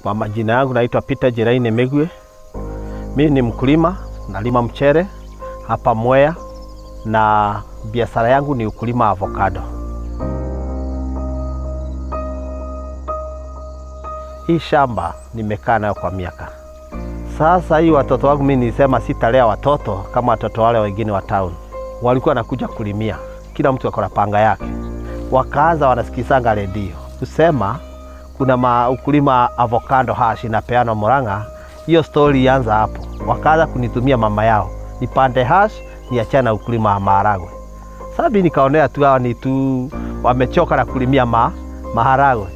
Kwa majina yangu naitwa Peter Jeraine Megwe. Mimi ni mkulima, nalima mchere hapa Mwea na biashara yangu ni ukulima wa avocado. Hii shamba nimekaa nayo kwa miaka sasa. Hii watoto wangu mimi nilisema sitalea watoto kama watoto wale wengine wa town, walikuwa wanakuja kulimia, kila mtu ako na panga yake, wakaanza wanasikisanga redio kusema kuna ma ukulima avocado hash inapeanwa Murang'a. Hiyo story ilianza hapo, wakaanza kunitumia mama yao nipande hash niachane na ukulima wa maharagwe. Sasa mimi nikaonea tu hawa ni tu wamechoka na kulimia ma, maharagwe.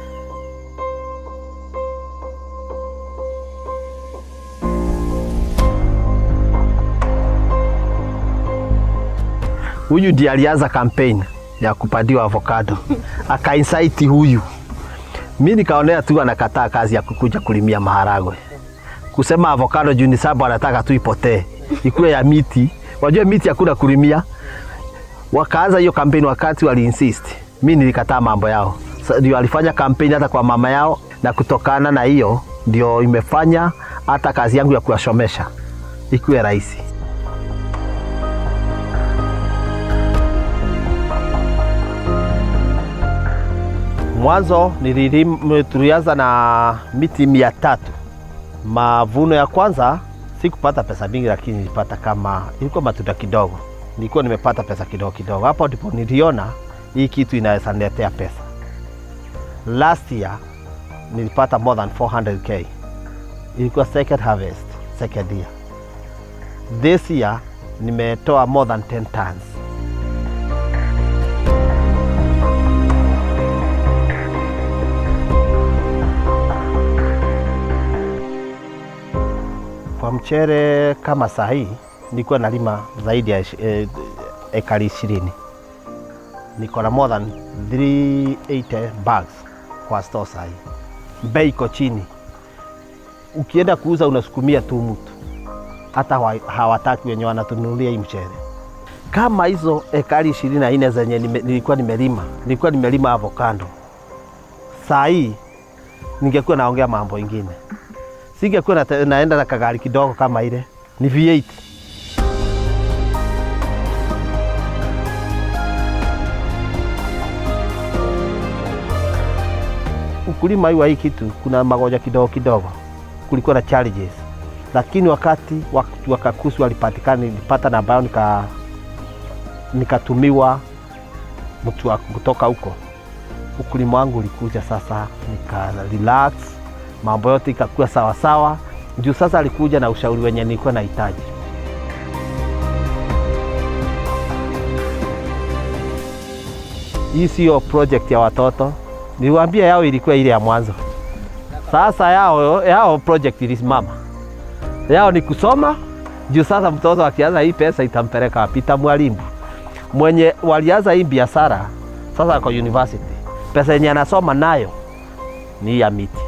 Huyu ndiye alianza kampeni ya kupandiwa avocado akainsaiti huyu mi nikaonea tu anakataa kazi ya kukuja kulimia maharagwe, kusema avocado juu ni sababu anataka tu ipotee ikuwe ya miti. Wajua miti hakuna kulimia. Wakaanza hiyo kampeni wakati wali insist, mi nilikataa mambo yao. Sa- Ndio alifanya kampeni hata kwa mama yao, na kutokana na hiyo ndio imefanya hata kazi yangu ya kuwashomesha ikuwe rahisi. Mwanzo nililim- tulianza na miti mia tatu. Mavuno ya kwanza sikupata pesa mingi, lakini nilipata kama ilikuwa matunda kidogo, nilikuwa nimepata pesa kidogo kidogo. Hapo ndipo niliona hii kitu inaweza niletea pesa. Last year nilipata more than 400k, ilikuwa second harvest, second year. This year nimetoa more than 10 tons. Kwa mchere kama saa hii nilikuwa nalima zaidi ya ishi- eh, ekari ishirini. Niko na more than 380 bags kwa store saa hii. Bei iko chini, ukienda kuuza unasukumia tu mtu, hata hawa- hawataki wenye wanatununulia hii mchere. Kama hizo ekari ishirini na nne zenye nime, nilikuwa nimelima nilikuwa nimelima avocado, saa hii ningekuwa naongea mambo ingine singekuwa nate- naenda na kagari kidogo kama ile ni V8. Ukulima hii wa hii kitu kuna magonjwa kidogo kidogo, kulikuwa na challenges, lakini wakati wak- wakakusi walipatikana, nilipata namba yao nika nikatumiwa mtu wa kutoka huko ukulima wangu ulikuja sasa, nika relax, mambo yote ikakuwa sawa sawa. Juu sasa alikuja na ushauri wenye nilikuwa nahitaji. Hii sio project ya watoto, niliwaambia yao ilikuwa ile ya mwanzo. Sasa yao, yao project ilisimama, yao ni kusoma. Juu sasa mtoto akianza hii pesa itampeleka wapi? Itamwalimu mwenye walianza hii biashara sasa ako university, pesa yenye anasoma nayo ni hii ya miti.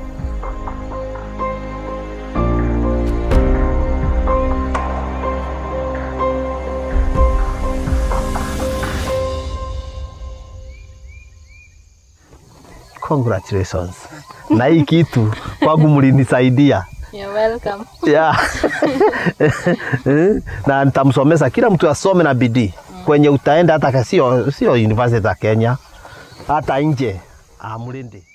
Congratulations. na hii kitu kwangu mlinisaidia You're welcome. yeah. na nitamsomesha kila mtu asome na bidii kwenye utaenda, hata ka- sio sio university za Kenya, hata nje amlinde